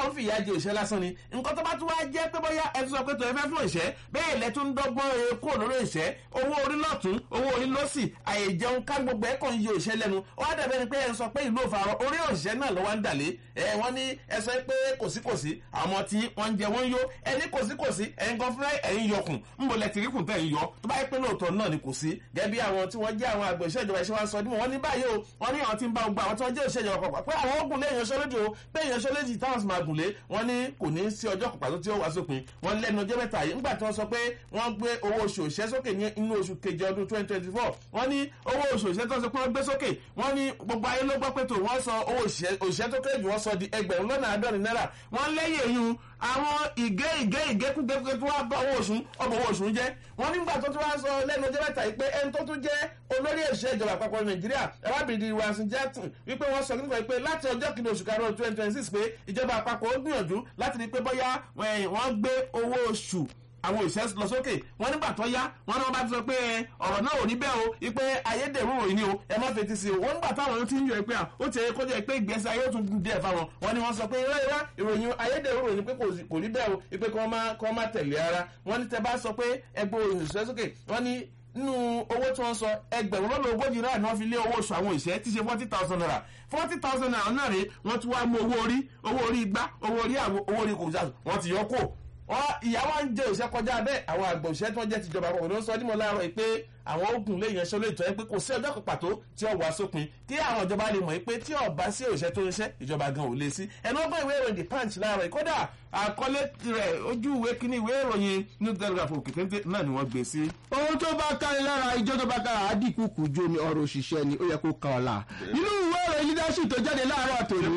wọ́n fìyà jẹ òṣìṣẹ́ lásán ni nǹkan tó bá tún wá jẹ́ pé bóyá ẹ tún sọ pé tó ẹ fẹ́ fún òṣìṣẹ́ bẹ́ẹ̀ lẹ tún ń dọ́gbọ́n ẹ kó lórí òṣìṣẹ́ owó orí lọ́tún owó orí lọ́sì àyè jẹun ká gbogbo ẹ̀ kàn yí òṣìṣẹ́ lẹ́nu ó wá dàbẹ́ ni pé ẹ sọ pé ìlú òfarọ orí òṣìṣẹ́ náà ló wá ń dàlé ẹ wọ́n ní ẹ sọ pé kòsíkòsí àwọn tí wọ́n ń jẹ wọ́n ń yó ẹ ní kòsíkòsí ẹ̀yin gan fúnra ẹ̀yin yọkùn ń bọ̀ lẹ́tìríkùn tẹ̀ ń yọ tó bá yẹ pé lóòótọ́ náà ni kò sí gẹ́gẹ́ bí àwọn tí wọ́n jẹ́ àwọn àgbẹ̀ ìṣèjọba ìṣẹ́ wa sọ ní wọ́n ní báyìí o wọ́n ní àwọn tí ń bá gbogbo àwọn tí wọ́n jẹ́ ìṣèjọba pàpà pé àwọn ogun lé ìyanṣẹ́lódì o pé ìyanṣẹ́lódì táwọn sì máa gùn lé wọ́n ní kò ní sí ọjọ́ kan pàtó tí ó wá sópin wọ́n lẹ́nu ọjọ́ mẹ́ta yìí nígbà tí wọ́n sọ pé wọ́n gbé owó oṣù òṣìṣẹ́ sókè ní inú oṣù keje ọdún twenty twenty four wọ́n ní owó oṣù òṣìṣẹ́ tó ń sọ pé wọ́n gbé sókè wọ́n ní gbogbo ayé ló gbọ́ pé tó wọ́n sọ owó òṣìṣẹ́ tó kéré jù wọ́n sọ di ẹgbẹ̀rún lọ́nà àádọ́rin náírà wọ́n lẹ́yìn èyí àwọn ìgé ìgé ìgékúgékúgé tó wá bá owó oṣù ọmọ owó oṣù jẹ́ wọ́n nígbà tó tún wá sọ lẹ́nu ọjọ́ mẹ́ta yìí pé ẹni tó tún jẹ́ olórí òṣìṣẹ́ ìjọba àpapọ̀ nàìjíríà arábìnrin Wilson Jackson wípé wọ́n sọ nípa pé láti ọjọ́ kìíní oṣù karùn-ún twenty twenty six pé ìjọba àpapọ̀ ó gbìyànjú láti rí pé bóyá wọ́n gbé owó oṣù àwọn òṣìṣẹ́ lọ sókè wọ́n nígbà tó yá wọ́n ní wọ́n bá ti sọ pé ọ̀rọ̀ náà ò ní bẹ́ẹ̀ o ipe ayédèrú òyìn ni o ẹ má fetí sí o wọ́n nígbà táwọn ti ń yọ pé ó ti kó jẹ́ pé ìgbésí ayé ó tún dùn díẹ̀ fáwọn wọ́n ní wọ́n sọ pé irọ́ irọ́ ìròyìn ayédèrú òyìn pé kò ní bẹ́ẹ̀ o ipe kí wọ́n má tẹ̀lé ara wọ́n ní tẹ bá sọ pé ẹgbẹ́ òṣìṣẹ́ sókè wọ́n ní nínú owó tí wọ́n sọ ẹgbẹ̀rún lọ́nà ogójì náírà ni wọ́n fi lé owó oṣù àwọn òṣìṣẹ́ tí ṣe forty thousand naira forty thousand naira náà rèé wọ́n tún wá mú owó orí owó orí igbá owó orí àwọn owó orí kòmùsà wọ́n ti yọ kó wọ́n ìyàwó ń jẹ òṣìṣẹ́ kọjá bẹ́ẹ̀ àwọn àgbà òṣìṣẹ́ tí wọ́n jẹ́ tìjọba àpapọ̀ ló ń sọ ọ́ dímọ̀ láàárọ̀ yìí pé àwọn ogun lè yanṣẹ́ lóòótọ́ ẹ pé kò sí ọjọ́ kan pàtó tí ó wà sópin kí àwọn ìjọba lè mọ̀ pé tí ọba sí òṣìṣẹ́ tó ń ṣẹ́ ìjọba gan ò lè sí ẹnu ọgbọ́n ìwé ìròyìn the punch láàárọ̀ yìí kódà àkọlé rẹ̀ ojú ìwé kíní ìwé ìròyìn new telegraph òkè téńté náà ni wọ́n gbé sí. ohun tó bá kárí lára ijó tó bá kára àdìkú kù jó ni ọ̀rọ̀ òṣìṣẹ́ ni ó yẹ kó kan ọ̀la nínú ìwé ìròyìn leadership tó jáde láàárọ̀ tòní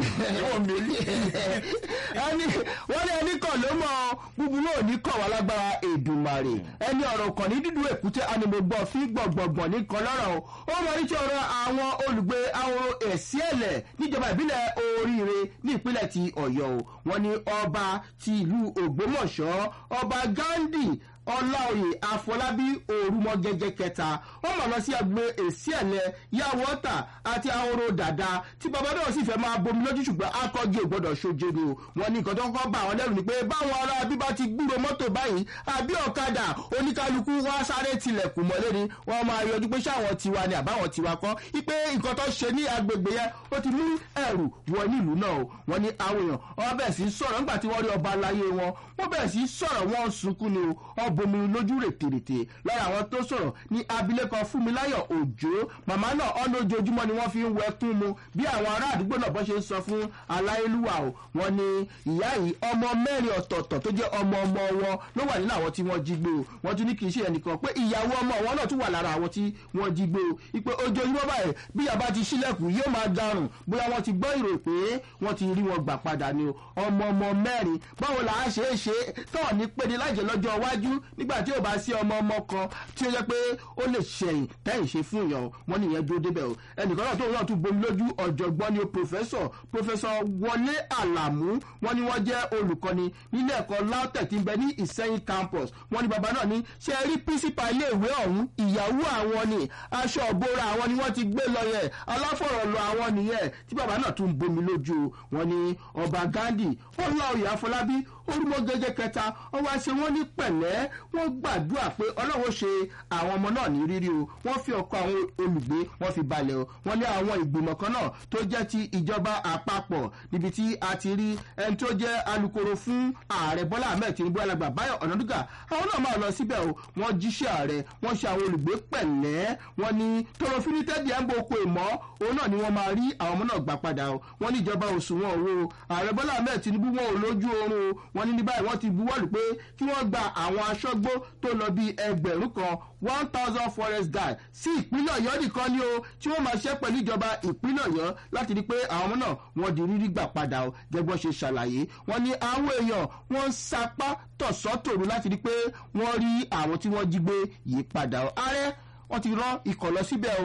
ẹni wọ́n ní ẹni kàn ló mọ búburú òní kàn wá lágbára èdùmàrè ẹni ọ̀rọ̀ kan ní dídú èkúté animogbọ́ fi gbọ̀ngbọ̀ngbọ̀n nìkan lọ́rọ̀ o ó mọ ní tí ọ̀rọ̀ àwọn olùgbé àwọn èsì ẹ̀lẹ̀ níjọba ìbílẹ̀ oríire ní ìpínlẹ̀ ti ọ̀yọ́ o wọ́n ní ọba ti ìlú ògbómọ̀ṣọ́ ọba gandhi ọláòyè àfọlábí òrùmọgẹgẹ kẹta wọn mọ lọ sí agbo èsì ẹlẹ yàwọta àti ahoro dàda tí bàbá náà sì fẹ́ máa bomi lójú ṣùgbọ́n akọjú ò gbọ́dọ̀ ṣojúdo wọn ní nǹkan tó ń kọ́ bá àwọn lẹ́rù ni pé báwọn ará bíbá ti gbúrò mọ́tò báyìí àbí ọ̀kadà oníkálukú wá sáré tilẹ̀kùn mọ́lé ni wọ́n máa yọjú pé sáwọn tiwa ni àbáwọn tiwa kọ́ ipe nǹkan tó ṣe ní agbègbè yẹn ó ti mú ẹ̀rù wọ nílùú náà o wọ́n ní àwọn èèyàn wọ́n bẹ̀rẹ̀ sí sọ̀rọ̀ nígbà tí wọ́n rí ọba aláyé wọn wọ́n bẹ̀rẹ̀ sí sọ̀rọ̀ wọ́n sunkún ni o bomi lójú rètèrètè lára àwọn tó sọ̀rọ̀ ní abilékọ fúnmiláyọ̀ òjò màmá náà ọ̀nà ojoojúmọ́ ni wọ́n fi ń wẹkún mu bí àwọn ará àdúgbò náà bọ́ ṣe ń sọ fún aláyélúwà o wọ́n ní ìyá yìí ọmọ mẹ́rin ọ̀tọ̀ọ̀tọ̀ tó jẹ́ ọmọ ọmọ wọn ló wà nínú àwọn tí wọ́n jí gbé o wọ́n tún ní kì í ṣe ẹnìkan pé ìyàwó ọmọ wọn náà tún wà lára àwọn tí wọ́n jí gbé o ìpè ojoojúmọ́ báyìí bí yàrá ti sílẹ̀kùn yóò máa darùn bóyá wọ́n ti gbọ́ ìrò pé wọ́n ti rí wọn gbà padà ni o ọmọ ọmọ mẹ́rin báwo là á ṣe é ṣe tọ́ ní péde láìjẹ́ lọ́jọ́ iwájú nígbà tí ò bá sí ọmọ ọmọ kan tí ó yẹ pé ó lè ṣẹ̀yìn tẹ́yìn ṣe fún ìyàn wọn nìyẹn dúró débẹ̀ o ẹnìkan náà tó náà tún bomi lójú ọ̀jọ̀gbọ́n ni o pòfẹ́sọ̀ pòfẹ́sọ̀ wọlé àlàmú wọn ni wọ́n jẹ́ olùkọ́ni nílé ẹ̀kọ́ lautech tí ń bẹ ní ìsẹ́yìn campus wọn ni bàbá náà ní ṣe rí pírísípà iléèwé ọ̀hún ìyàwó àwọn ni aṣọ òbora àwọn ni wọ́n ti gbé lọ yẹn aláfọ̀rọ̀lọ àwọn nìyẹn tí bàbá náà tún bomi lójú wọn ni ọba gandhi ọláòyè afọlábí orúmọ gẹ́gẹ́ kẹta wọ́n wá ṣe wọ́n ní pẹ̀lẹ́ wọ́n gbàdúrà pé ọlọ́run ṣe àwọn ọmọ náà ní rírí o wọ́n fi ọkọ̀ àwọn olùgbé wọ́n fi balẹ̀ o wọ́n lé àwọn ìgbìmọ̀ kan náà tó jẹ́ ti ìjọba àpapọ̀ níbi tí a ti rí ẹni tó jẹ́ alukoro fún ààrẹ bọ́lá ahmed tinubu alàgbà báyọ̀ ọ̀nàdúgà àwọn náà máa lọ síbẹ̀ o wọ́n jíṣẹ́ ààrẹ wọ́n ṣe àwọn olùgbé pẹ̀lẹ́ wọ́n ní tọrọfínítẹ́dì ẹ̀ ń bo oko ìmọ̀ òun náà ni wọ́n máa rí àwọn ọmọ náà gbà padà o wọ́n ní ìjọba òṣùwọ̀n owó ààrẹ bọ́lá ahmed tinubu wọn ò lójú oorun o wọ́n ní ní báyìí wọ́n ti buwọ́lù pé kí wọ́n gba àwọn aṣọ́gbó tó lọ bí ẹgbẹ̀rún kan one thousand forest guard sí ìpínlẹ̀ ọ̀yọ́ nìkan ni o tí wọ́n máa ṣe pẹ̀lú ìjọba ìpínlẹ̀ ọ̀yọ́ láti rí pé àwọn ọmọ náà wọ́n di rírí gbà padà o gẹ́gbọ́n ṣe ṣàlàyé wọ́n ní àwọn èèyàn wọ́n ń sapá tọ̀sọ́tòru láti rí pé wọ́n rí àwọn tí wọ́n jí gbé yìí padà o ààrẹ wọ́n ti rán ikọ̀ lọ síbẹ̀ o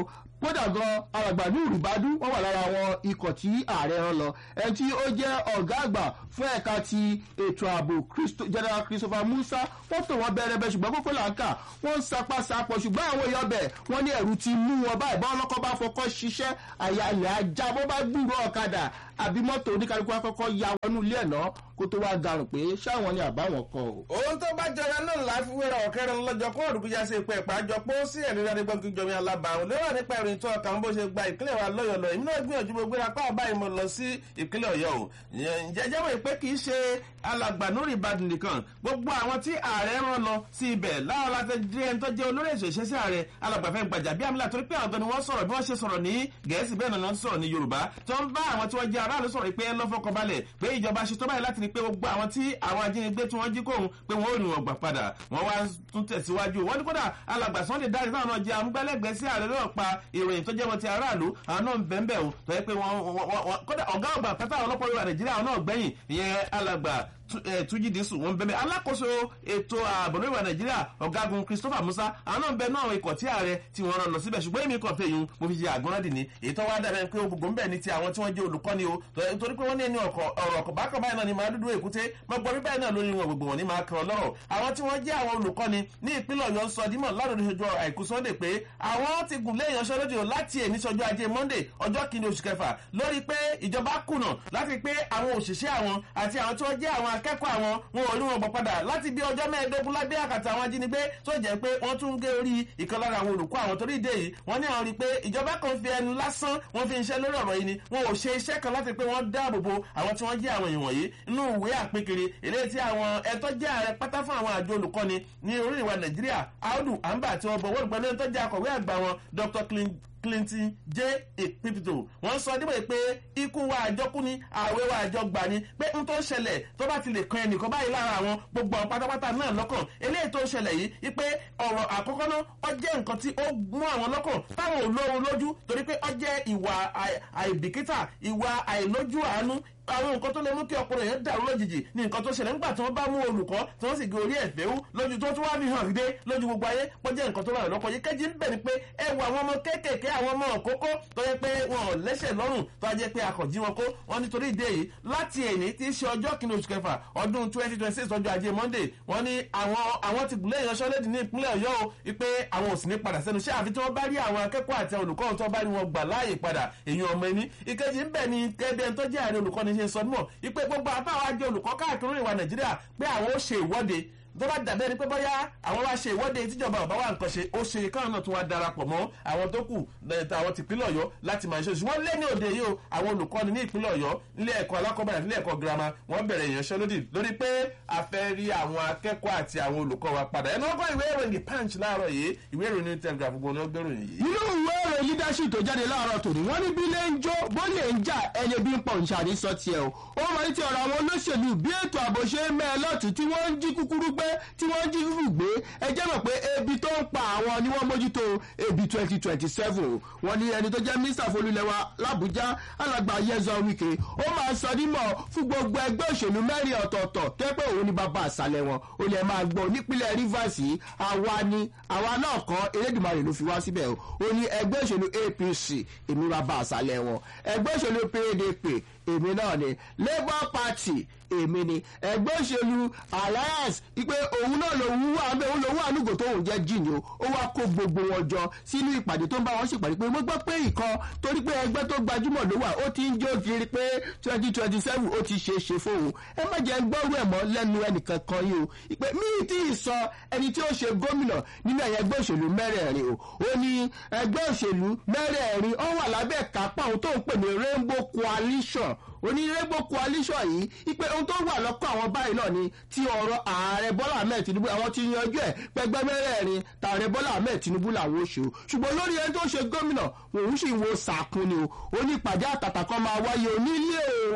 kódà gan alàgbà ní ìrìbádú wọn wà lára àwọn ikọ̀ tí ààrẹ rán lọ ẹni tí ó jẹ́ ọ̀gá àgbà fún ẹ̀ka ti ètò ààbò general christopher musa wọ́n tò wọ́n bẹ̀rẹ̀ bẹ̀ ṣùgbọ́n kókó làǹkà wọ́n ń sapá sapọ̀ ṣùgbọ́n àwọn èèyàn bẹ̀ wọ́n ní ẹ̀rù ti mú wọn báyìí bá ọlọ́kọ́ bá fọkọ́ ṣiṣẹ́ àyà ilẹ̀ ajá bó bá gbúrò ọ̀kadà àbí mọ́tò oníkálukú akọ́kọ́ ya wọnú ilé ẹ̀ náà kó tó wá garùn pé ṣáwọn ni àbáwọn kọ o. ohun tó bá jọra náà láfiwéra ọ̀kẹ́rẹ́ lọ́jọ́ kó òdùkújà ṣe pé ìpàjọ pé ó sí ẹ̀rí rẹ̀ nígbà gbígbọ́mi alábàáhùn lérò nípa ìròyìn tó ọkàn bó ṣe gba ìpínlẹ̀ wa lọ́yọ̀ lọ èmi náà gbìyànjú gbogbo apá àbáyé mo lọ sí ìpínlẹ̀ ọ̀yọ́ o jẹjẹ́ wọ̀ pé kì í ṣe alàgbà lórí ìbàdàn nìkan gbogbo àwọn tí ààrẹ rán lọ sí ibẹ̀ láwọn láti dé ẹni tó jẹ́ olórí èso ìṣesí ààrẹ alàgbà fẹ́ gbàjà bí amílà torí pé àwọn ni wọ́n sọ̀rọ̀ bí wọ́n ṣe sọ̀rọ̀ ní gẹ̀ẹ́sì bẹ́ẹ̀ náà wọ́n sọ̀rọ̀ ní yorùbá tó ń bá àwọn tí wọ́n jẹ́ aráàlú sọ̀rọ̀ pé lọ́fọ̀kànbalẹ̀ pé ìjọba ṣe tó báyìí láti rí pé gbogbo àwọn tí àwọn ajínigbé tí wọ́n jí kóhun pé wọ́n ò ní wọn gbà padà wọ́n wá tún tẹ̀síwájú wọ́n ní kódà alàgbà sunday dárí náà náà jẹ́ amúgbálẹ́gbẹ̀ẹ́ sí ààrẹ náà pa ìròyìn tó jẹ́ wọn ti aráàlú àwọn náà ń bẹ́ẹ̀ o tó yẹ pé wọ́n kódà ọ̀gá ọ̀gbà pátá ọlọ́pàá orílẹ̀ nàìjíríà àwọn náà gbẹ̀yìn ìyẹn alàgbà túnjí dísù wọn bẹ̀bẹ̀ alákòóso ètò ààbò lórí ìwà nàìjíríà ọ̀gágun christopher musa àwọn náà ń bẹ náà ikọ̀ tí ààrẹ tí wọ́n rán lọ síbẹ̀ ṣùgbọ́n èmi kàn fẹ́ yun mo fi ṣe àgbọ̀nrán ní èyí tó wá dàbẹ̀ pé gbogbo ń bẹ̀ ní ti àwọn tí wọ́n jẹ́ olùkọ́ni o torí pé wọ́n ní ẹni ọ̀rọ̀ ọ̀kọ̀ bákan báyìí náà ni máa dúdú èkúté mọ gbọ́ bíbáyìí náà lórí wọn gbogbo wọn ní máa kan lọ́rọ̀ àwọn tí wọ́n jẹ́ àwọn olùkọ́ni ní ìpínlẹ̀ ọ̀yọ́ sọ dímọ̀ ládùn ìṣojú àìkú sunday pé àwọn ti gùn lé ìyanṣẹ́lódì láti èní sọjọ́ ajé monday ọjọ́ kìíní oṣù kẹfà lórí pé ìjọba kùnà láti pé àwọn òṣìṣẹ́ àwọn àti àwọn tí wọ́n jẹ́ àwọn akẹ́kọ̀ọ́ àwọn wọn ò rí wọn gbọ́ padà láti bí ọjọ́ mẹ́ẹ̀ẹ́dógún lábẹ́ àkàtà àwọn ajínigbé tó jẹ́ pé wọ́n tún ń gé orí ìkan lára àwọn olùkọ́ àwọn torí ìdè yìí wọ́n ní àwọn rí i pé ìjọba kan fi ẹnu lásán wọ́n fi ń ṣe lórí ọ̀rọ̀ yìí ni wọn ò ṣe iṣẹ́ kan láti pé wọ́n dáàbò bo àwọn tí wọ́n jẹ́ àwọn èèyàn wọ̀nyí inú ìwé àpékiri eléyìí tí àwọn ẹ̀tọ́ jẹ́ ààrẹ pátá fún àwọn àjọ olùkọ́ni ní orílẹ̀ ìwà nàìjíríà audu amba tí wọ́n bọ̀ wọ́n gbọ́dọ̀ tó jẹ́ akọ̀wé àgbà wọn dr clinton j ìpípìtò wọ́n sọ dípò pé ikú wa àjọkú ni ààwẹ̀ wa àjọgbà ni pé n tó ṣẹlẹ̀ tó bá ti lè kan ẹnìkan báyìí lára àwọn gbogbo àwọn pátápátá náà lọ́kàn eléyìí tó ṣẹlẹ̀ yìí pé ọ̀rọ̀ àkọ́kọ́ náà ó jẹ́ nǹkan tí ó mú àwọn lọ́kàn táwọn ò lóorun lójú torí pé ó jẹ́ ìwà àìbìkítà ìwà àìlójú àánú àwọn nǹkan tó lè mú kí ọkùnrin yẹn dàrú lójijì ní nǹkan tó ṣẹlẹ̀ nígbà tí wọ́n bá mú olùkọ́ tí wọ́n sì gé orí ẹ̀fẹ́ wú lójú tó tún wá fi hàn dé lójú gbogbo ayé pọ́ jẹ́ nǹkan tó rà lọ́kọ̀ yìí kẹ́jì ń bẹ̀ ni pé ẹ wo àwọn ọmọ kéékèèké àwọn ọmọ òkókó tó yẹ pé wọn ò lẹ́sẹ̀ lọ́rùn tó jẹ́ pé akọ̀jí wọn kó wọn nítorí ìdí èyí láti èní tí í ṣe ọjọ́ kìíní oṣù kẹfà ọdún twenty twenty six ọjọ́ ajé monday wọ́n ní àwọn àwọn ti gùnlé ìyanṣẹ́lódì ní ìpínlẹ̀ ọ̀yọ́ o wípé àwọn ò sì ní padà sẹ́nu iṣẹ́ àfi tí wọ́n bá rí àwọn akẹ́kọ̀ọ́ àti olùkọ́ tó bá rí wọn gbà láàyè padà èyàn ọmọ ẹni ìkejì ń bẹ̀ ni kẹ́bẹ́ tó jẹ́ àárín olùkọ́ni ṣe sọ mọ̀ pé gbogbo àtàwọn àjọ olùkọ́ káàkiri ìwà nàìjíríà pé àwọn ó ṣe ìwọ́de tó bá dàbẹ́ ni pé bóyá àwọn wá ṣe ìwọ́de tíjọba ọ̀bá wa nǹkan ṣe ó ṣe káwọn náà tún wá darapọ̀ mọ́ àwọn tó kù àwọn tìpínlẹ̀ ọ̀yọ́ láti máa ṣe ṣùgbọ́n lé ní òde yìí o àwọn olùkọ́ni ní ìpínlẹ̀ ọ̀yọ́ nílé ẹ̀kọ́ alákọ̀ọ́bẹ̀rẹ̀ nílé ẹ̀kọ́ girama wọ́n bẹ̀rẹ̀ ìyanṣẹ́lódì lórí pé a fẹ́ rí àwọn akẹ́kọ̀ọ́ àti àwọn olùkọ́ wa padà ẹnu ọgbọ́n ìwé ìròyìn the punch láàárọ̀ yìí ìwé ìròyìn ní telegraph gbogbo ní ọgbẹ́ ìròyìn yìí. nínú ìwé ìròyìn leadership tó jáde láàárọ̀ tòní wọ́n ní bí ilé ń jó bólè ń jà ẹni bí ń pọ̀ ń ṣàní sọ tiẹ̀ o ó máa ń ti ọ̀rọ̀ àwọn olóṣèlú bí ètò ààbò ṣe ń mẹ́ ẹ lọ́tún tí wọ́n ń jí kúkúrú gbé tí wọ́n ń jí fífù gbé ẹ jẹ́ mọ̀ pé ebi tó ń pa àwọn ni wọ́n mójútó ebi twenty twenty seven wọ́n ní ẹni tó jẹ́ mínísítà folúlẹ̀wà làbújá alàgbà yẹzọ wike ó máa sọ nímọ̀ fún gbogbo ẹgbẹ́ òṣèlú mẹ́rin ọ̀tọ̀ọ̀tọ̀ tó pé òun ni bàbá àṣàlẹ̀ wọn ó lè máa gbọ́ nípínlẹ̀ rivers yìí àwa ni àwa náà kọ́ elédùnmarè ló fi wá síbẹ̀ o ó ní ẹgbẹ́ òṣèlú apc èmi bàbá àṣàlẹ̀ wọn ẹgbẹ́ òṣèlú pdp èmi náà ni labour party èmi ni ẹgbẹ́ òṣèlú alliance ipe òun náà lòun wà bẹ́ẹ̀ òun lòun wà lùgò tó òun jẹ́ jíìnì o ó wá kó gbogbo wọn jọ sínú ìpàdé tó ń bá wọn ṣèpàdé pé mo gbọ́ pé ìkan torí pé ẹgbẹ́ tó gbajúmọ̀ ló wà ó ti ń jó kiri pé twenty twenty seven ó ti ṣe é ṣe fóun ẹ má jẹ́ gbọ́rú ẹ̀ mọ́ lẹ́nu ẹnìkan kan yìí o ìpè mí tí ì sọ ẹni tí ó ṣe gómìnà nínú ẹ̀yẹ ẹgbẹ́ òṣèlú mẹ́rẹ̀ẹ̀rin o ó ní ẹgbẹ́ òṣèlú mẹ́rẹ̀ẹ̀rin ó wà lábẹ́ kápá òun tó ń pè ní rainbow coalition onírẹ́gbò coalition yìí ipe ohun tó wà lọ́kọ̀ àwọn báyìí náà ni ti ọ̀rọ̀ ààrẹ bọ́lá ahmed tinubu àwọn ti yanjú ẹ̀ pẹgbẹ́ mẹ́rẹ̀ẹ̀rin tààrẹ bọ́lá ahmed tinubu làwọn oṣù ṣùgbọ́n lórí ẹni tó ṣe gómìnà òun sì ń wo sàkún ni o ó ní ìpàdé àtàtà kan máa wáyé onílé òun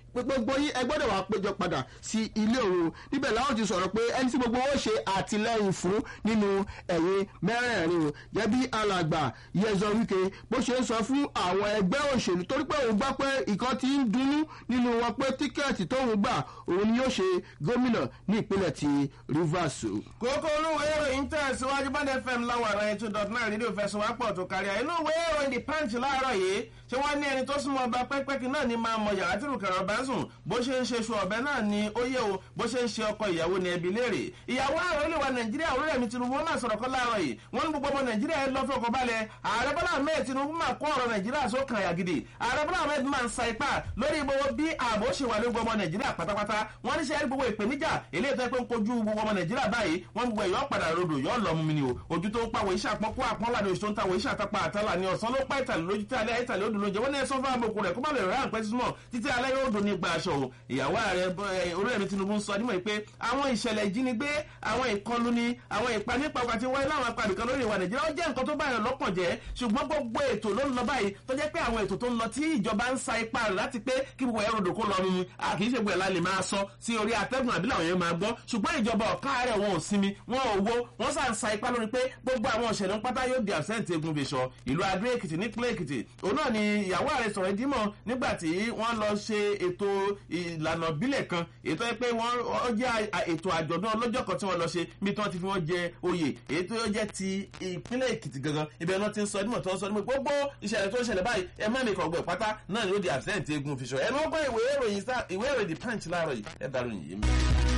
gbogbo yín ẹ gbọ́dọ̀ wá péjọ padà sí ilé òun níbẹ̀ láwọn ti sọ̀rọ̀ pé ẹni tí gbogbo wọn ṣe àtìlẹ́yìn fún nínú ẹ̀yìn mẹ́rẹ̀ẹ̀rin o jẹ́bi alàgbà yẹzọ wíkẹ bó ṣe ń sọ fún àwọn ẹgbẹ́ òṣèlú torí pé òun gbọ́ pé ìkan ti ń dunnú nínú wọn pé tíkẹ́ẹ̀tì tóun gbà òun ni yóò ṣe gómìnà ní ìpínlẹ̀ ti rivers o. kókó olúwo ìròyìn tẹ̀síwájú bá fm láwọn àrà ètò dot nine rédíò fẹsùnwápọ̀ tó kárí àyínú ìwé ìròyìn the punch láàárọ̀ yìí ṣé wọ́n ní ẹni tó súnmọ́ ọba pẹ́pẹ́kì náà ni máa mọ yàrá tìrù kẹrọ bá ń sùn bó ṣe ń ṣe ṣu ọ̀bẹ náà ni ó yẹ o bó ṣe ń ṣe ọkọ ìyàwó ni ẹbí léèrè ìyàwó ààrẹ olè wa nàìjíríà Olúrẹ̀mí Tinubu wọn máa sọ̀rọ̀ kọ́ láàárọ̀ yìí wọ́n ní gbogbo ọmọ nàìjíríà ẹ lọ́ fọkàn balẹ̀ ààrẹ Bọ́lá Ahmed Tinubu máa kó ọ̀rọ̀ nàìjíríà sókàn àyà gidi ààrẹ Bọ́lá Ahmed máa ń sa ipá lórí gbogbo bí ààbò ṣe wà lórí gbogbo ọmọ nàìjíríà pátápátá wọ́n ní sẹ́yìn gbogbo ìpèníjà eléyìí tó yẹ pé ń kojú gbogbo ọmọ nàìjíríà báyìí wọ́n gbogbo ẹ̀yọ́ padà rodò yọ́ lọ mú mi ni o ojú tó ń pàwọ̀ iṣẹ́ àpọ́nkú àpọ́nlá ni oṣù tó ń tàwọ̀ iṣẹ́ àtàpá àtàlà ni ọ̀sán ló pa ìtàlẹ̀ lójú tí alẹ́ ìtàlẹ̀ ó dùn lóúnjẹ wọ́n ní ẹ̀sán fún àbòkù rẹ̀ kó má lè rà pẹ́ sísúmọ̀ títí alẹ́ yóò dùn ní gba aṣọ o ìyàwó ààrẹ Olúrẹ̀mí Tinubu ń sọ nímọ̀ pé àwọn ìṣẹ̀lẹ̀ ìjínigbé àwọn ìkọlù ni àwọn ìpanípapà tí wáyé láwọn apá nìkan lórí ìwà Nàìjíríà ó jẹ́ nǹkan tó báyọ̀ lọ́kàn jẹ́ ṣùgbọ́n gbogbo ètò ló ń lọ báyìí tó jẹ́ pé àwọn ètò tó ń lọ tí ìjọba ń sa ipá rẹ̀ láti pé kí gbogbo ẹ̀rọ òdòkó lọ mímu àkì í ṣe gbogbo ẹ̀ la lè máa sọ sí orí atẹ́gùn àbí làwọn yẹn máa gbọ́ ṣùgbọ́n ìjọba ọ̀ká rẹ̀ wọn ò sinmi wọn ò wo wọ́n sà ń sa ipá lórí pé gbogbo àwọn òṣèlú pátá yóò di absent egun fèsọ ìlú Adó Èkìtì nípínlẹ̀ Èkìtì òun náà ni ìyàwó ààrẹ sọ̀rọ̀ ìdímọ̀ nígbà tí wọ́n lọ ṣe ètò ìlànà ìbílẹ̀ kan ètò ẹ pé wọ́n jẹ́ ètò àjọ̀dún ọlọ́jọ́ kan tí wọ́n lọ ṣe bí tí wọ́n ti fi wọ́n jẹ oyè èyí tó jẹ́ ti ìpínlẹ̀ Èkìtì gangan ibẹ̀ náà ti ń sọ ẹdínmọ̀ tó ń sọ ẹdínmọ̀ gbogbo ìṣẹ̀lẹ̀ tó ń ṣẹlẹ̀ báyìí ẹ má mi kàn gbọ́ pátá náà ni ó di absent egun fèsọ ẹnu ọgbọ́n ìwé ìròyìn The Punch láàárọ̀ yìí ẹ dàrú yìí.